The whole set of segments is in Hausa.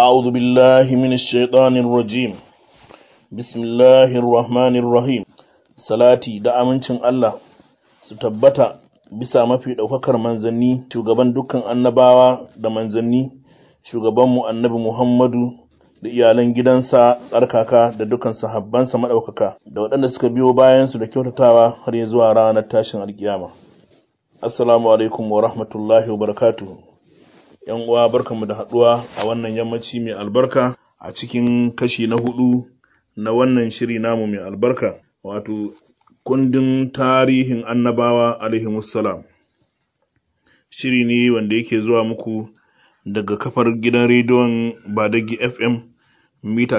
أعوذ بالله من الشيطان الرجيم بسم الله الرحمن الرحيم salati da amincin Allah su tabbata bisa mafi ɗaukakar manzanni shugaban dukkan annabawa da manzanni shugabanmu annabi Muhammadu da iyalan gidansa tsarkaka da dukkan sahabbansa maɗaukaka da waɗanda suka biyo bayansu da kyautatawa har ya zuwa ranar tashin alkiyama assalamu alaikum wa rahmatullahi wa barakatuhu yan uwa barkanmu da haɗuwa a wannan yammaci mai albarka a cikin kashi na hudu na wannan shiri namu mai albarka wato kundin tarihin annabawa alaihimussalam shiri ne wanda yake zuwa muku daga kafar gidan rediyon badagi fm mita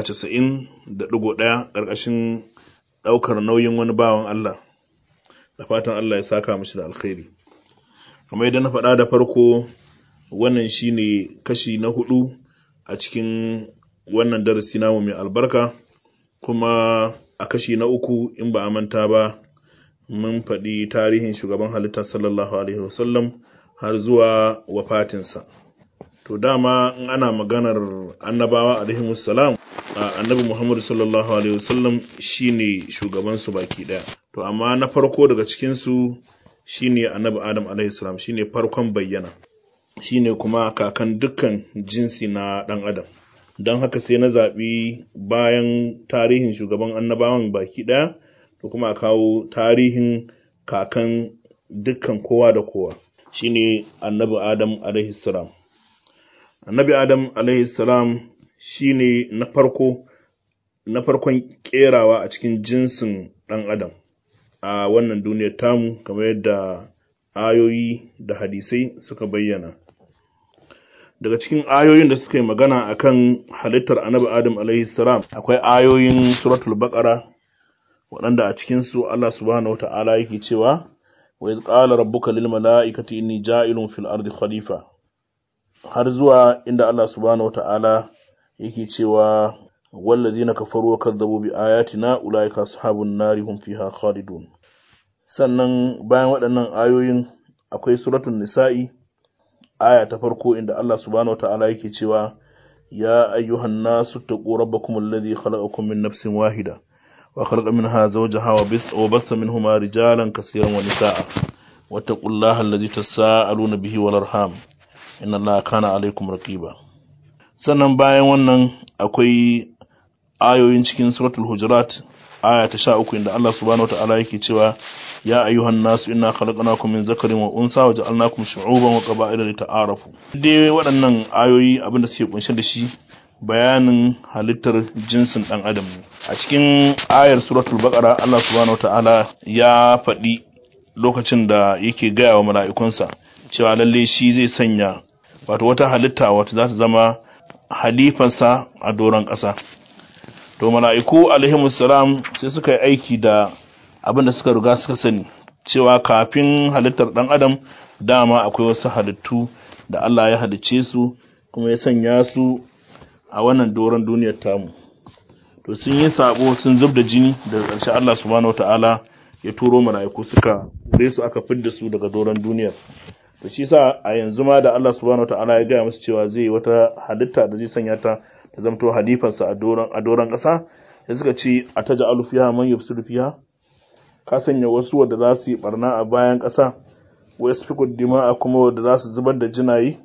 90.1 ƙarƙashin ɗaukar nauyin wani bawan allah da fatan allah ya saka mashi da alkhairi kamar yadda na faɗa da farko wannan shine kashi na hudu a cikin wannan darasi namu mai albarka kuma a kashi na uku in ba a manta ba mun faɗi tarihin shugaban halitta sallallahu alaihi wasallam har zuwa wafatinsa to dama in ana maganar annabawa alaihi wasallam annabi muhammadu sallallahu alaihi wasallam shine shugabansu baki ɗaya to amma na farko daga cikinsu shine annabi adam alaihi salam shine farkon bayyana shine kuma kakan dukkan jinsi na ɗan adam don haka sai na zaɓi bayan tarihin shugaban annabawan baki ɗaya da kuma a kawo tarihin kakan dukkan kowa da kowa shine annabi adam alaihi salam annabi adam alaihi salam shine na farko na farkon kerawa a cikin jinsin ɗan adam a wannan duniyar tamu kamar yadda ayoyi da hadisai suka bayyana daga cikin ayoyin da suka yi magana akan halittar annabi adam alaihi salam akwai ayoyin suratul baqara waɗanda a cikin su Allah subhanahu wata'ala yake cewa wa iz qala rabbuka lil mala'ikati inni ja'ilun fil ardi khalifa har zuwa inda Allah subhanahu wata'ala yake cewa wallazina kafaru wa kadzabu bi ayatina ulaika ashabun nari hum fiha khalidun sannan bayan waɗannan ayoyin akwai suratul nisa'i aya ta farko inda Allah subhanahu wataala yake cewa ya ayyuhan nasu taqu rabbakum alladhi khalaqakum min nafsin wahida wa khalaqa minha zawjaha wa bis wa basta minhuma rijalan kaseeran wa nisaa wattaqullaha alladhi tasaaluna bihi wal arham inna allaha kana alaykum raqiba sannan bayan wannan akwai ayoyin cikin suratul hujurat aya ta sha uku inda Allah subhanahu wataala yake cewa ya ayyuhan nasu inna khalaqnakum min zakarin wa unsa wa ja'alnakum shu'uban wa qaba'ila lita'arafu dai waɗannan ayoyi abinda suke kunshe da shi bayanin halittar jinsin dan adam ne a cikin ayar suratul baqara Allah subhanahu wataala ya faɗi lokacin da yake gaya wa mala'ikunsa cewa lalle shi zai sanya wato wata halitta wata za ta zama halifansa a doron ƙasa to mala'iku alaihimussalam sai suka yi aiki da abin da suka riga suka sani cewa kafin halittar ɗan adam dama akwai wasu halittu da Allah ya halicce su kuma ya sanya su a wannan doron duniyar tamu to sun yi sabo sun zub da jini daga ƙarshe Allah subhanahu wata'ala ya turo mala'iku suka kore su aka fidda su daga doron duniyar to shi sa a yanzu ma da Allah subhanahu wata'ala ya gaya musu cewa zai yi wata halitta da zai sanya ta ta zamto halifansa a doron ƙasa sai suka ce a ta ja'alu fiha man yufsidu fiha ka sanya wasu wadda za su yi barna a bayan ƙasa wa yasfiku dima'a kuma wadda za su zubar da jinayi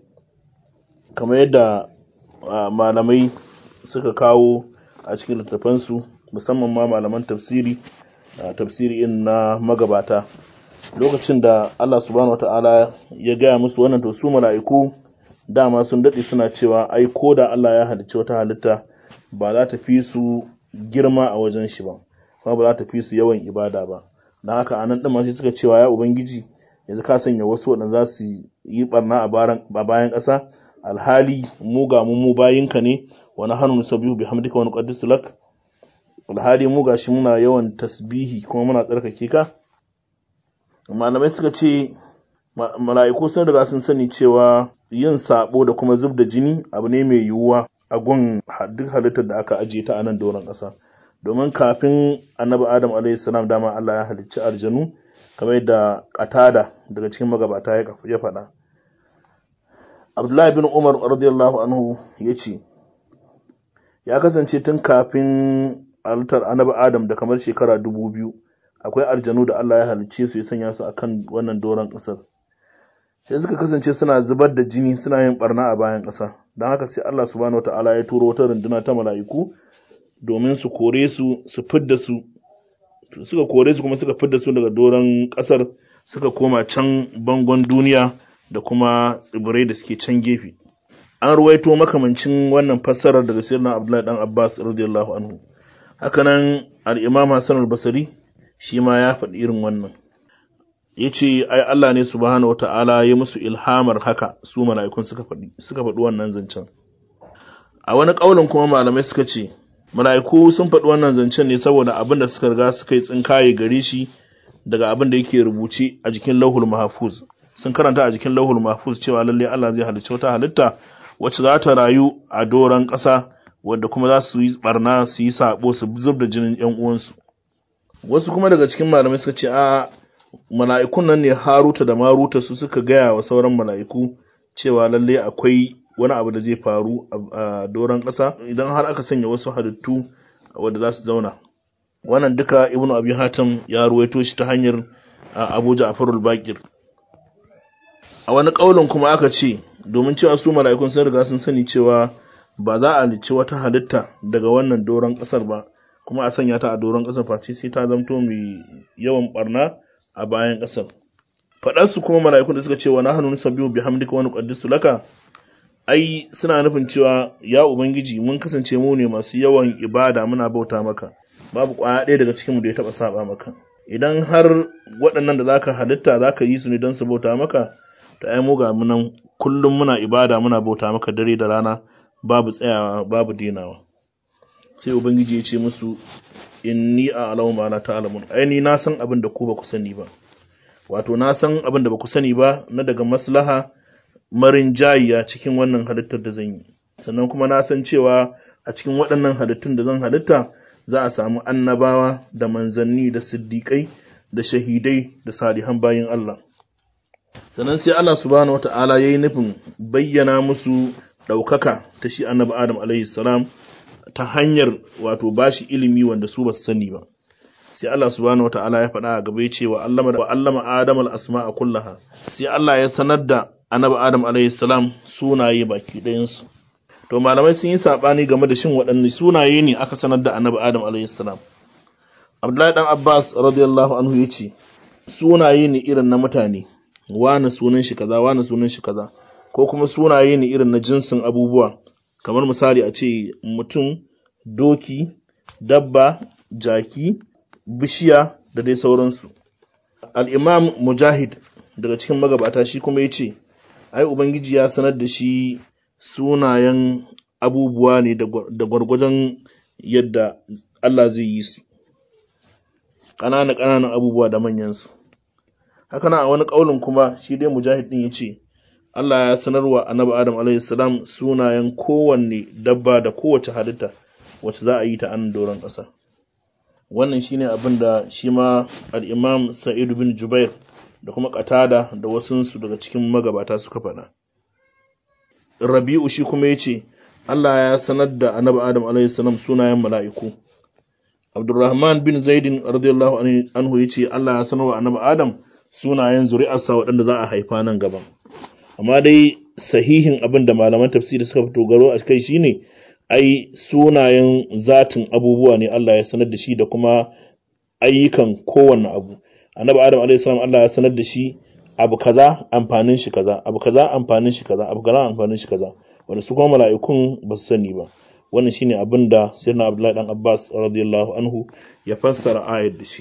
kamar yadda malamai suka kawo a cikin littafansu musamman ma malaman tafsiri tafsiri in na magabata lokacin da Allah subhanahu wata'ala ya gaya musu wannan to su mala'iku dama sun daɗe suna cewa ai ko da Allah ya halicci wata halitta ba za ta fi su girma a wajen shi ba kuma ba za ta fi su yawan ibada ba don haka a nan ɗin sai suka cewa ya ubangiji yanzu ka sanya wasu waɗanda za su yi barna a bayan ƙasa alhali mu ga mu mu bayinka ne wani hannu nusabihu bi hamdika wani qaddisu lak alhali mu gashi muna yawan tasbihi kuma muna tsarkake ka malamai suka ce mala'iku sun riga sun sani cewa yin sabo da kuma zub da jini abu ne mai yiwuwa a gun duk halittar da aka ajiye ta a nan doron ƙasa domin kafin annabi adam alaihi salam dama Allah ya halicci aljanu kamar yadda qatada daga cikin magabata ya faɗa Abdullahi bin Umar radiyallahu anhu ya ce ya kasance tun kafin altar annabi Adam da kamar shekara dubu biyu akwai aljanu da Allah ya halicce su ya sanya su akan wannan doron ƙasar sai suka kasance suna zubar da jini suna yin barna a bayan ƙasa don haka sai Allah subhanahu wata'ala ya turo wata runduna ta mala'iku domin su kore su su fidda su suka kore su kuma suka fidda su daga doron ƙasar suka koma can bangon duniya da kuma tsibirai da suke can gefe an ruwaito makamancin wannan fassarar daga sirna abdullahi dan abbas radiyallahu anhu hakanan al-imam hasan al-basri shi ma ya faɗi irin wannan yace ai Allah ne subhanahu wata'ala ya musu ilhamar haka su mala'ikun suka faɗi suka faɗi wannan zancen a wani ƙaulin kuma malamai suka ce mala'iku sun faɗi wannan zancen ne saboda abin da suka riga suka yi tsinkaye gare shi daga abin da yake rubuce a jikin lauhul mahfuz sun karanta a jikin lauhul mahfuz cewa lalle Allah zai halicci wata halitta wacce za ta rayu a doron ƙasa wadda kuma za su yi barna su yi sabo su zub da jinin ƴan uwansu wasu kuma daga cikin malamai suka ce a mala'ikun nan ne Haruta da Maruta su suka gaya wa sauran mala'iku cewa lalle akwai wani abu da zai faru a doron ƙasa idan har aka sanya wasu halittu wadda za su zauna wannan duka ibnu abi hatim ya ruwaito shi ta hanyar abu ja'far al-baqir a wani kaulin kuma aka ce domin cewa su mala'ikun sun riga sun sani cewa ba za a lici wata halitta daga wannan doron ƙasar ba kuma a sanya ta a doron ƙasar face sai ta zamto mai yawan barna a bayan ƙasar faɗarsu kuma mala'ikun da suka ce wa nahnu nusabbihu bihamdika wa nuqaddisu laka ai suna nufin cewa ya ubangiji mun kasance mu ne masu yawan ibada muna bauta maka babu kwaya ɗaya daga cikinmu da ya taɓa saba maka idan har waɗannan da zaka halitta zaka yi su ne don su bauta maka to ai mu ga munan kullum muna ibada muna bauta maka dare da rana babu tsayawa babu dinawa sai ubangiji ya ce musu inni a'lamu ma la ta'lamun ai ni na san abin da ku ba ku sani ba wato na san abin da ba ku sani ba na daga maslaha marin jayiya cikin wannan halittar da zan yi sannan kuma na san cewa a cikin waɗannan halittun da zan halitta za a samu annabawa da manzanni da siddiƙai da shahidai da salihan bayin Allah sannan sai Allah subhanahu wata'ala ya yi nufin bayyana musu ɗaukaka ta shi annabi Adam alaihi salam ta hanyar wato bashi ilimi wanda su ba su sani ba sai Allah subhanahu wata'ala ya faɗa a gaba ya ce wa allama Adam al-asma'a kullaha sai Allah ya sanar da annabi Adam alayhi salam sunaye baki ɗayansu. To malamai sun yi saɓani game da shin waɗanne sunaye ne aka sanar da annabi Adam alayhi salam. Abdullahi dan Abbas radiyallahu anhu ya ce sunaye ne irin na mutane wani sunan shi kaza wani sunan shi kaza ko kuma sunaye ne irin na jinsin abubuwa kamar misali a ce mutum doki dabba jaki bishiya da dai sauransu al-imam mujahid daga cikin magabata shi kuma ya ce ai ubangiji ya sanar da shi sunayen abubuwa ne da gwargwadon yadda Allah zai yi su ƙananan ƙananan abubuwa da manyansu haka a wani ƙaunin kuma shi dai mujahid ɗin ya ce Allah ya sanarwa annabi Adam alaihi salam sunayen kowanne dabba da kowace halitta wacce za a yi ta an doron ƙasa wannan shine abin da shi ma al-imam Sa'id bin Jubair da kuma Qatada da wasunsu daga cikin magabata suka faɗa Rabi'u shi kuma yace Allah ya sanar da annabi Adam alaihi salam sunayen mala'iku Abdurrahman bin Zaidin radiyallahu anhu yace Allah ya sanarwa annabi Adam sunayen zuri'arsa waɗanda za a haifa nan gaba amma dai sahihin abin da malaman tafsiri suka fito garo a kai shine ai sunayen zatin abubuwa ne Allah ya sanar da shi da kuma ayyukan kowanne abu annabi adam alaihi salam Allah ya sanar da shi abu kaza amfanin shi kaza abu kaza amfanin shi kaza abu kaza amfanin shi kaza wanda su kuma mala'ikun ba su sani ba wannan shine abin da sayyidina Abdullahi dan Abbas radiyallahu anhu ya fassara ayat da shi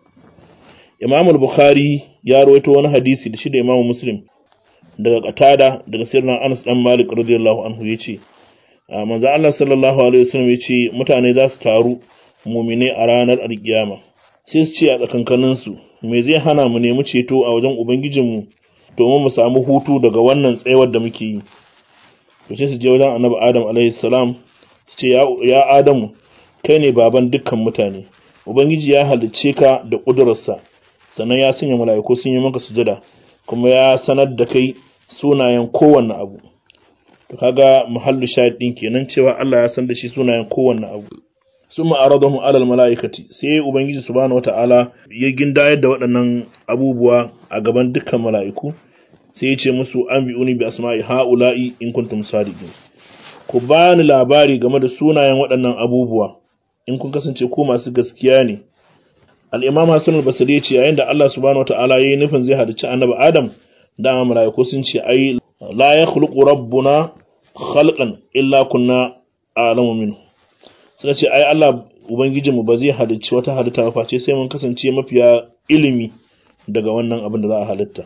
Imam al-Bukhari ya rawaito wani hadisi da shi da Imam Muslim daga Qatada daga sayyidina Anas dan Malik radiyallahu anhu yace manzo Allah sallallahu alaihi wasallam yace mutane za su taru mu'mine a ranar alkiyama sai su ce a tsakankanin su me zai hana mu nemi ceto a wajen ubangijinmu domin mu samu hutu daga wannan tsayawar da muke yi to sai su je wajen Annabi Adam alaihi salam su ce ya Adamu kai ne baban dukkan mutane ubangiji ya halicce ka da ƙudurarsa sannan ya sanya mala'iku sun yi maka sujada kuma ya sanar da kai sunayen kowanne abu to kaga muhallu shahid din kenan cewa Allah ya san da shi sunayen kowanne abu summa aradahum alal malaikati sai ubangiji subhanahu wataala ya gindayar da waɗannan abubuwa a gaban dukkan mala'iku sai ya ce musu an bi'uni bi asma'i ha'ula'i in kuntum sadiqin ku bani labari game da sunayen waɗannan abubuwa in kun kasance ko masu gaskiya ne al-imam Hassan al-Basri ce yayin da Allah subhanahu wataala yayi nufin zai halicci annabi Adam dama mala'iku sun ce ai la yakhluqu rabbuna khalqan illa kunna a'lamu minhu suka ce ai Allah ubangijinmu ba zai halicci wata halitta ba face sai mun kasance mafiya ilimi daga wannan abin da za a halitta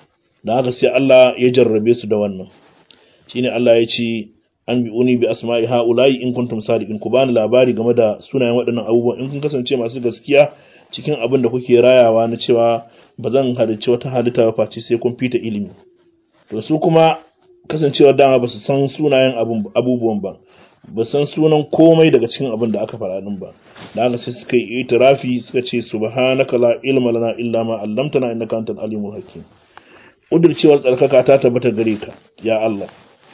da haka sai Allah ya jarrabe su da wannan shine Allah ya ce an bi uni bi asma'i haula'i in kuntum sadiqin ku bani labari game da sunayen waɗannan abubuwan in kun kasance masu gaskiya cikin abin da kuke rayawa na cewa ba zan halicci wata halitta ba face sai kun fita ilimi to su kuma kasancewar dama ba su san sunayen abubuwan ba ba san sunan komai daga cikin abin da aka faɗa din ba da haka sai suka yi itirafi suka ce subhanaka la ilma lana illa ma 'allamtana innaka antal alimul hakim udircewar tsarkaka ta tabbata gare ka ya Allah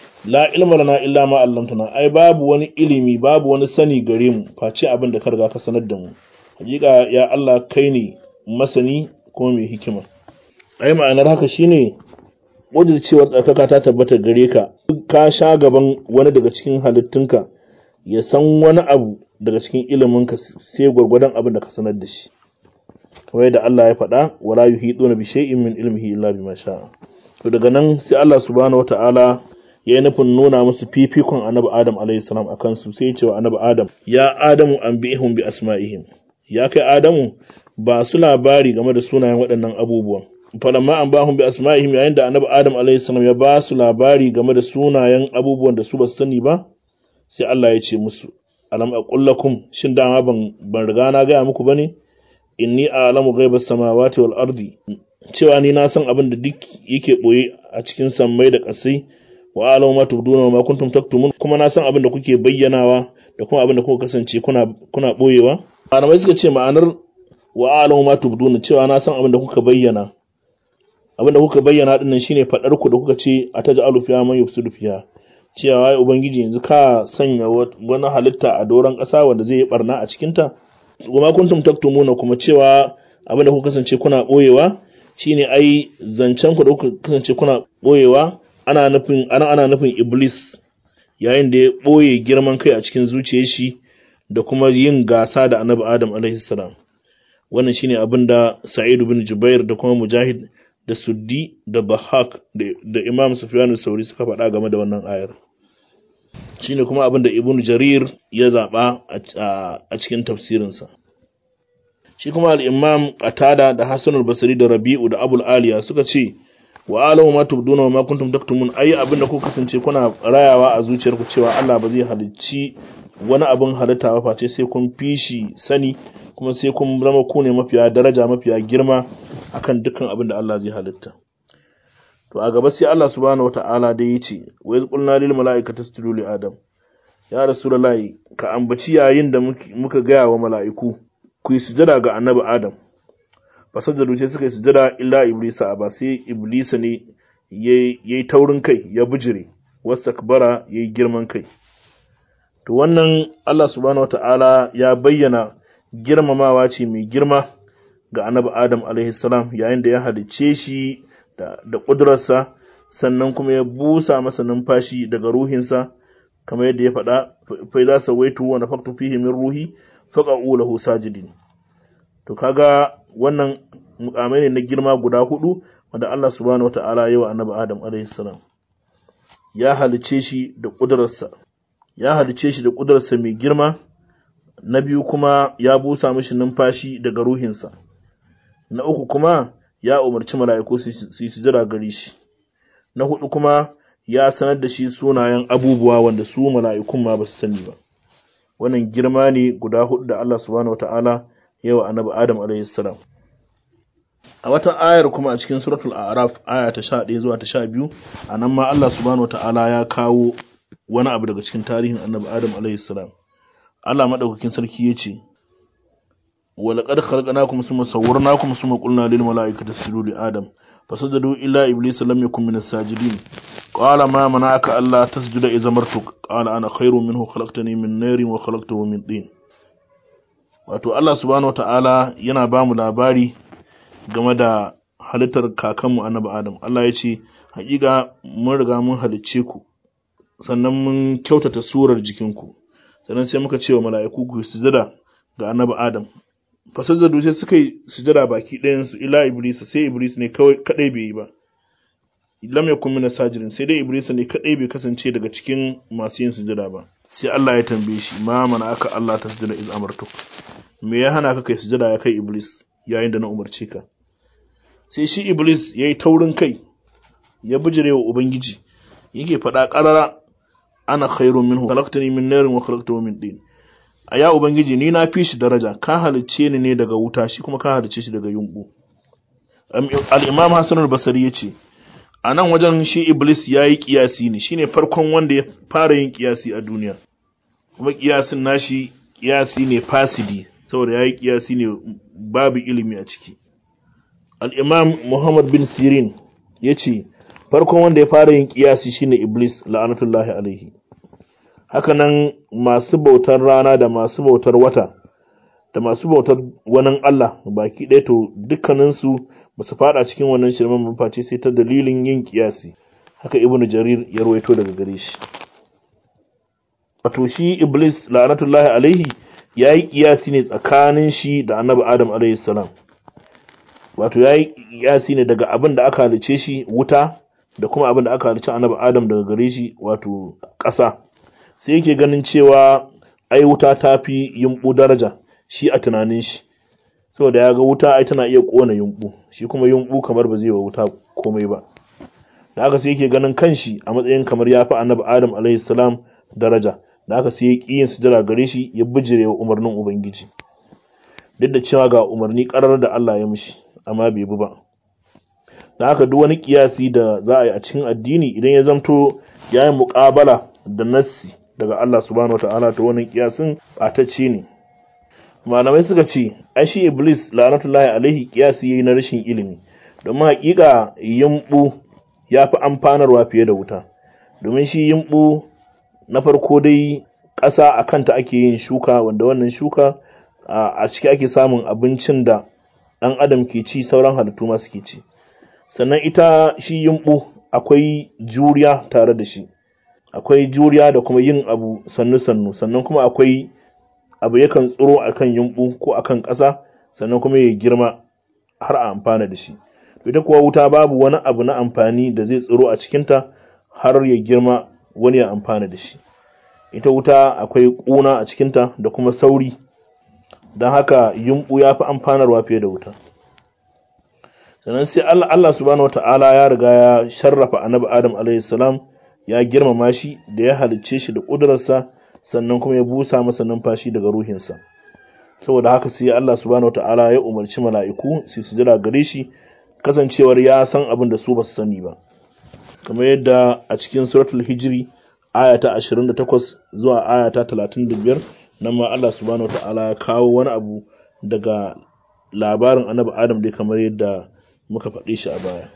la ilma lana illa ma 'allamtana ai babu wani ilimi babu wani sani gare mu face abin da ka riga ka sanar da mu hakika ya Allah kai ne masani kuma mai hikima ai ma'anar haka shine udircewar tsarkaka ta tabbata gare ka ka sha gaban wani daga cikin halittunka ya san wani abu daga cikin iliminka sai gwargwadon abin da ka sanar da shi kamar yadda Allah ya faɗa wala yuhiduna bi shay'in min ilmihi illa bima sha'a to daga nan sai Allah subhanahu wata'ala ya yi nufin nuna musu fifikon annabi Adam alayhi salam akan su sai ya ce wa annabi Adam ya Adamu anbi'ihum bi asma'ihim ya kai Adamu ba su labari game da sunayen waɗannan abubuwan falamma an bahum bi asma'ihim yayin da annabi Adam alayhi salam ya ba su labari game da sunayen abubuwan da su ba su sani ba sai Allah ya ce musu alam aqul lakum shin dama ban ban riga na gaya muku bane inni a'lamu ghaibas samawati wal ardi cewa ni na san abin da duk yake boye a cikin sammai da ƙasai wa a'lamu ma tubduna wa ma kuntum taktumun kuma na san abin da kuke bayyanawa da kuma abin da kuka kasance kuna kuna boyewa malamai suka ce ma'anar wa a'lamu ma tubduna cewa na san abin da kuka bayyana abin da kuka bayyana din nan shine fadar ku da kuka ce ataj'alu fiha man yufsidu fiha cewa wai ubangiji yanzu ka sanya wani halitta a doron ƙasa wanda zai yi barna a cikinta kuma kuntum taktumuna kuma cewa abin da kuka kasance kuna boyewa shine ai zancen ku da kuka kasance kuna boyewa ana nufin ana ana nufin iblis yayin da ya boye girman kai a cikin zuciyar shi da kuma yin gasa da annabi adam alaihi salam wannan shine abin da sa'id bin jubair da kuma mujahid da suddi da bahak da imam sufyan sauri suka faɗa game da wannan ayar shine kuma abin da ibnu jarir ya zaɓa a cikin tafsirinsa shi kuma al-imam qatada da hasan al-basri da rabi'u da abul aliya suka ce wa alamu ma tubduna wa ma kuntum taktumun ayi abin da ku kasance kuna rayawa a zuciyarku cewa Allah ba zai halicci wani abin halitta ba face sai kun fishi sani kuma sai kun zama ku ne mafiya daraja mafiya girma akan dukkan abin da Allah zai halitta to a gaba sai Allah subhanahu wata'ala dai yace wa iz qulna lil mala'ikati isjudu li adam ya rasulullahi ka ambaci yayin da muka gaya wa mala'iku ku yi sujada ga annabi adam fasajadu sai suka yi sujada illa iblisa ba sai iblisa ne yayi taurin kai ya bijire wasakbara yayi girman kai to wannan Allah subhanahu wata'ala ya bayyana girmamawa ce mai girma ga annabi adam alaihi salam yayin da ya halicce shi da ƙudurarsa sannan kuma ya busa masa numfashi daga ruhinsa kamar yadda ya faɗa fai za su waitu wa nafaktu fihi min ruhi faqa'u lahu sajidin to kaga wannan mukamai ne na girma guda hudu wanda Allah subhanahu wata'ala ya wa annabi Adam alaihi salam ya halice shi da ƙudurarsa ya halice shi da ƙudurarsa mai girma na biyu kuma ya busa mishi numfashi daga ruhinsa na uku kuma ya umarci mala'iku su yi sujada gare shi na hudu kuma ya sanar da shi sunayen abubuwa wanda su mala'ikun ma ba su sani ba wannan girma ne guda hudu da Allah subhanahu wata'ala ya wa annabi Adam alayhi salam a wata ayar kuma a cikin suratul a'raf aya ta 11 zuwa ta 12 anan ma Allah subhanahu wata'ala ya kawo wani abu daga cikin tarihin annabi Adam alayhi salam Allah madaukakin sarki yace ولقد خلقناكم ثم صورناكم ثم قلنا للملائكة اسجدوا لآدم fasajadu illa iblis lam yakun min as-sajidin qala ma mana'aka alla tasjuda idza martuk qala ana khairun minhu khalaqtani min narin wa khalaqtahu min tin wato Allah subhanahu wataala yana ba mu labari game da halittar kakanmu annabi Adam Allah ya ce hakika mun riga mun halicce ku sannan mun kyautata surar jikinku sannan sai muka ce wa mala'iku ku sujada ga annabi Adam fasajjadu sai suka yi sujada baki ɗayan su ila iblis sai iblis ne kawai kadai bai yi ba lam yakun min sajirin sai dai iblis ne kadai bai kasance daga cikin masu yin sujada ba sai Allah ya tambaye shi ma mana aka Allah ta sujada iz amartuk me ya hana ka kai sujada ya kai iblis yayin da na umarce ka sai shi iblis yayi taurin kai ya bijire wa ubangiji yake faɗa ƙarara ana khairun minhu khalaqtani min narin wa khalaqtahu min din a ya ubangiji ni na fi shi daraja ka halicce ni ne daga wuta shi kuma ka halicce shi daga yumbu al-imam hasan al-basri yace a nan wajen shi iblis yayi kiyasi ne shine farkon wanda ya fara yin kiyasi a duniya kuma kiyasin nashi kiyasi ne fasidi saboda yayi kiyasi ne babu ilimi a ciki al-imam muhammad bin sirin yace farkon wanda ya fara yin kiyasi shine iblis la'anatullahi alaihi hakanan masu bautar rana da masu bautar wata da masu bautar wani Allah baki ɗaya to dukkaninsu ba su fada cikin wannan shirman mafaci sai ta dalilin yin kiyasi haka ibnu jarir ya rawaito daga gare shi wato shi iblis la'anatullahi alaihi ya yi kiyasi ne tsakanin shi da annabi adam alaihi salam wato ya yi kiyasi ne daga abin da aka halice shi wuta da kuma abin da aka halice annabi adam daga gare shi wato ƙasa sai yake ganin cewa ai wuta ta fi yumɓu daraja shi a tunanin shi saboda ya ga wuta ai tana iya ƙona yumɓu shi kuma yumɓu kamar ba zai wa wuta komai ba da haka sai yake ganin kanshi a matsayin kamar ya fi annabi adam alaihi salam daraja da haka sai ya ƙi yin sujada gare shi ya bijire wa umarnin ubangiji duk da cewa ga umarni ƙarar da Allah ya mishi amma bai bi ba da haka duk wani kiyasi da za a yi a cikin addini idan ya zamto ya yi muƙabala da nassi daga Allah subhanahu wa ta'ala ta wannan kiyasin ɓatacce ne malamai suka ce ai shi iblis la'anatullahi alaihi kiyasi yayi na rashin ilimi domin haƙiƙa yimbu ya fi amfanarwa fiye da wuta domin shi yimbu na farko dai ƙasa a kanta ake yin shuka wanda wannan shuka a ciki ake samun abincin da ɗan adam ke ci sauran halittu ma suke ci sannan ita shi yimbu akwai juriya tare da shi akwai juriya da kuma yin abu sannu-sannu sannan kuma akwai abu yakan tsiro a kan yumɓu ko a kan ƙasa sannan kuma ya girma har a amfana da shi ita kuwa wuta babu wani abu na amfani da zai tsiro a cikinta har ya girma wani ya amfana da shi ita wuta akwai ƙuna a cikinta da kuma sauri don haka yumɓu ya fi amfanarwa fiye da wuta sannan sai Allah, Allah subhanahu wa ta'ala ya riga ya sharrafa annabi Adam alaihi salam ya girmama shi da ya halicce shi da ƙudurarsa sannan kuma ya busa masa numfashi daga ruhinsa saboda haka sai Allah subhanahu wata'ala ya umarci mala'iku su sujada gare shi kasancewar ya san abin da su ba su sani ba kamar yadda a cikin suratul hijri aya ta 28 zuwa aya ta 35 nan ma Allah subhanahu wata'ala ya kawo wani abu daga labarin annabi Adam dai kamar yadda muka faɗe shi a baya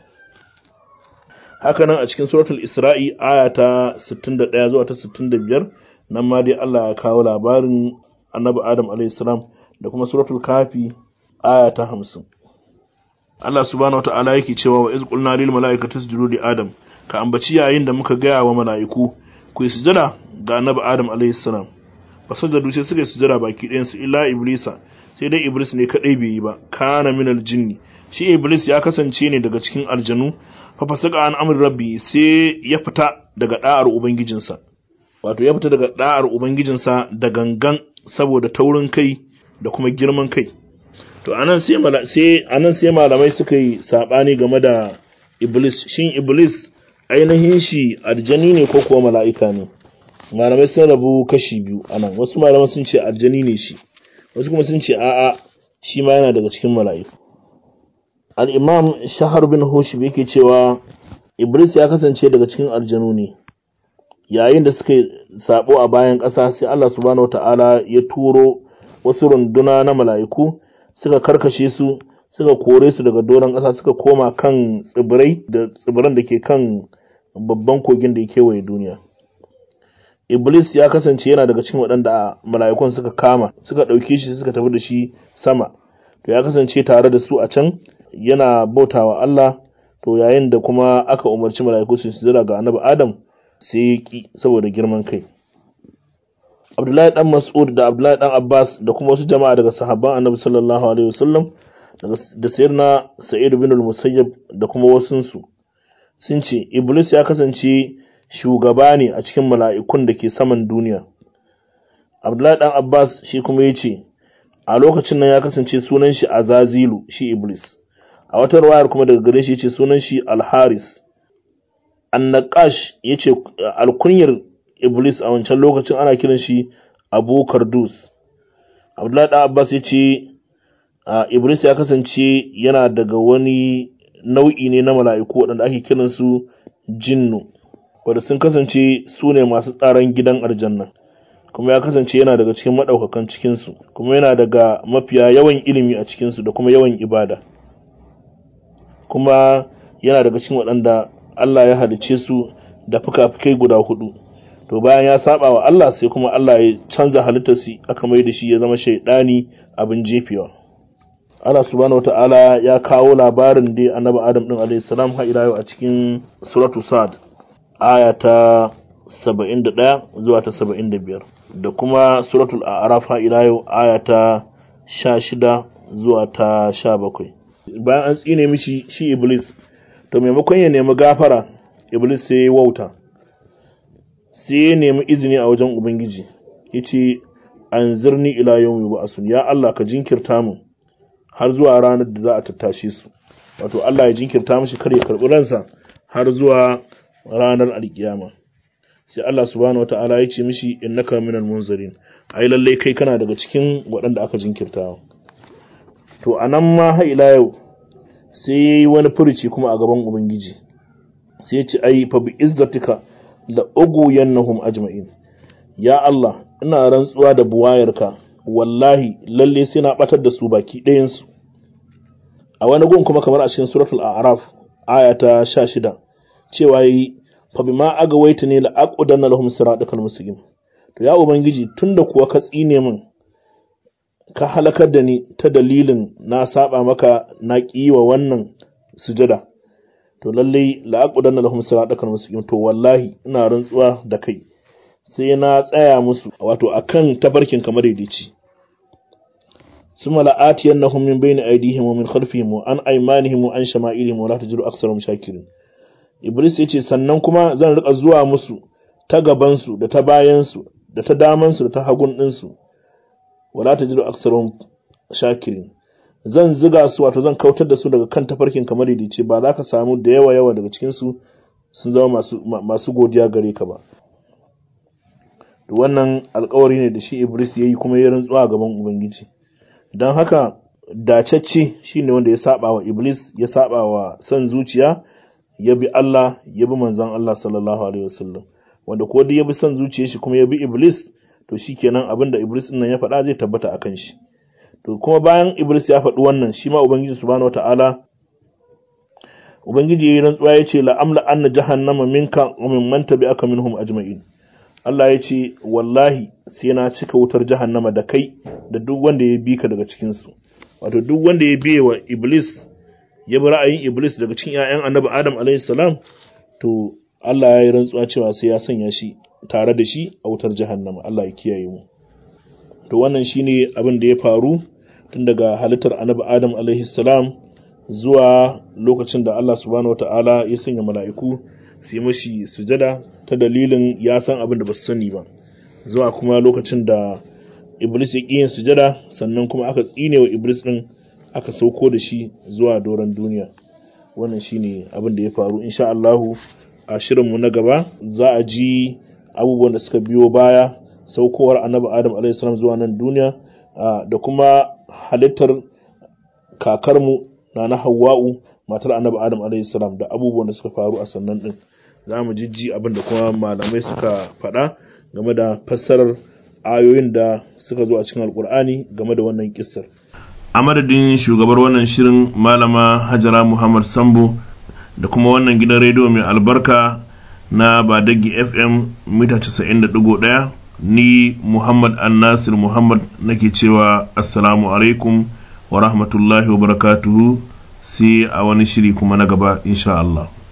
haka nan a cikin suratul isra'i aya ta 61 zuwa ta 65 nan ma dai Allah ya kawo labarin annabi adam alaihissalam da kuma suratul kafi aya ta 50 Allah subhanahu wata'ala yake cewa wa iz qulna lil mala'ikati isjudu li adam ka ambaci yayin da muka gaya wa mala'iku ku yi sujada ga annabi adam alaihissalam fa sajadu sai suka yi sujada baki ɗayan su illa iblisa sai dai iblis ne kadai bai yi ba kana minal jinni shi iblis ya kasance ne daga cikin aljanu fafasaka an amur rabbi sai ya fita daga da'ar ubangijinsa wato ya fita daga da'ar ubangijinsa da gangan saboda taurin kai da kuma girman kai to anan sai sai anan sai malamai suka yi sabani game da iblis shin iblis ainihin shi aljani ne ko kuwa mala'ika ne malamai sun rabu kashi biyu anan wasu malamai sun ce aljani ne shi wasu kuma sun ce a'a shi ma yana daga cikin mala'iku al'imam shahar bin hoshib yake cewa iblis ya kasance daga cikin aljanu ne yayin da suka sabo a bayan ƙasa sai Allah subhanahu ta'ala ya turo wasu runduna na mala'iku suka karkashe su suka kore su daga doron ƙasa suka koma kan tsibirai da tsibiran da ke kan babban kogin da ya kewaye duniya iblis ya kasance yana daga cikin waɗanda mala'ikun suka kama suka ɗauke shi suka tafi da shi sama to ya kasance tare da su a can yana bautawa Allah to yayin da kuma aka umarci mala'iku su sujada ga annabi Adam sai ya ki saboda girman kai Abdullahi dan Mas'ud da Abdullahi dan Abbas da kuma wasu jama'a daga sahabban annabi sallallahu alaihi wasallam da sayyidina Sa'id bin al-Musayyib da kuma wasunsu sun ce Iblis ya kasance shugaba ne a cikin mala'ikun da ke saman duniya Abdullahi dan Abbas shi kuma ya ce a lokacin nan ya kasance sunan shi Azazilu shi Iblis a wata ruwayar kuma daga gare shi ce sunan shi Al-Haris An-Naqash yace alkunyar Iblis a wancan lokacin ana kiran shi Abu Kardus Abdullahi dan Abbas yace Iblis ya kasance yana daga wani nau'i ne na mala'iku waɗanda ake kiran su jinnu wanda sun kasance su ne masu tsaron gidan aljanna kuma ya kasance yana daga cikin maɗaukakan cikinsu kuma yana daga mafiya yawan ilimi a cikinsu da kuma yawan ibada kuma yana daga cikin waɗanda Allah ya halice su da fuka-fukai guda hudu to bayan ya saba wa Allah sai kuma Allah ya canza halittarsa aka mai da shi ya zama shaidani abin jefewa Allah subhanahu wata'ala ya kawo labarin da annabi Adam din alayhi salam har ila yau a cikin suratu Sad aya ta 71 zuwa ta 75 da kuma suratul A'raf har ila yau aya ta 16 zuwa ta 17 bayan an tsine mishi shi Iblis to maimakon ya nemi gafara Iblis sai ya wauta sai ya nemi izini a wajen Ubangiji yace anzirni ila yawmi ba'sun ya Allah ka jinkirta mu har zuwa ranar da za a tattashe su wato Allah ya jinkirta mishi kar ya karɓi ransa har zuwa ranar alkiyama sai Allah subhanahu wata'ala ya ce mishi innaka minal munzirin ai lalle kai kana daga cikin waɗanda aka jinkirta to anan ma har ila yau sai yayi wani furuci kuma a gaban ubangiji sai ya ce ai fa bi izzatika la uguyannahum ajma'in ya Allah ina rantsuwa da buwayarka wallahi lalle sai na batar da su baki ɗayansu a wani gun kuma kamar a cikin suratul a'raf aya ta 16 cewa yi fa bima agawaita ne la aqudanna lahum siratal mustaqim to ya ubangiji tunda kuwa ka tsine min ka halakar da ni ta dalilin na saba maka na wa wannan sujada to lalle la aqudanna lahum siratal mustaqim to wallahi ina rantsuwa da kai sai na tsaya musu wato akan tabarkin kamar daidaici summa la'atiyannahum min bayni aydihim wa min khalfihim wa an aymanihim wa an shama'ilihim wa la tajidu aktharahum shakirin iblis yace sannan kuma zan rika zuwa musu ta gaban su da ta bayan su da ta daman su da ta hagun din su wa la tajidu aktharahum shakirin zan ziga su wato zan kautar da su daga kan tafarkin kamar daidaici ba za ka samu da yawa yawa daga cikin su sun zama masu masu godiya gare ka ba wannan alkawari ne da shi Iblis ya yi kuma ya rantsuwa a gaban Ubangiji. Don haka dacacce shi ne wanda ya saba wa Iblis, ya saba wa son zuciya, ya bi Allah, ya bi manzon Allah sallallahu Alaihi wasallam. Wanda ko duk ya bi son zuciya shi kuma ya bi Iblis, to shi kenan abin da Iblis nan ya faɗa zai tabbata a kan shi. To kuma bayan Iblis ya faɗi wannan, shi ma Ubangiji subhanahu wata'ala Ubangiji ya yi rantsuwa ya ce la'amla anna jahannama minka wa min man tabi'aka minhum ajma'in. Allah ya ce wallahi sai na cika wutar jahannama da kai da duk wanda ya bi ka daga cikinsu wato duk wanda ya biye wa iblis ya bi ra'ayin iblis daga cikin 'ya'yan annabi adam alaihi salam to Allah ya yi rantsuwa cewa sai ya sanya shi tare da shi a wutar jahannama Allah ya kiyaye mu to wannan shine abin da ya faru tun daga halittar annabi adam alaihi salam zuwa lokacin da Allah subhanahu wataala ya sanya mala'iku su yi mashi sujada ta dalilin ya san abin da ba su sani ba zuwa kuma lokacin da iblis ya ƙi yin sujada sannan kuma aka tsine wa iblis ɗin aka sauko da shi zuwa doron duniya wannan shine abin da ya faru insha Allahu a shirinmu na gaba za a ji abubuwan da suka biyo baya saukowar annabi adam alaihi zuwa nan duniya da kuma halittar kakarmu na na hawa'u matar annabi adam alaihi salam da abubuwan da suka faru a sannan din za mu jijji abin da kuma malamai suka faɗa game da fassarar ayoyin da suka zo a cikin alkur'ani game da wannan kissar a madadin shugabar wannan shirin malama hajara muhammad sambo da kuma wannan gidan rediyo mai albarka na badagi fm mita 90.1 ni muhammad annasir muhammad nake cewa assalamu alaikum wa rahmatullahi wa barakatuhu sai a wani shiri kuma na gaba insha Allah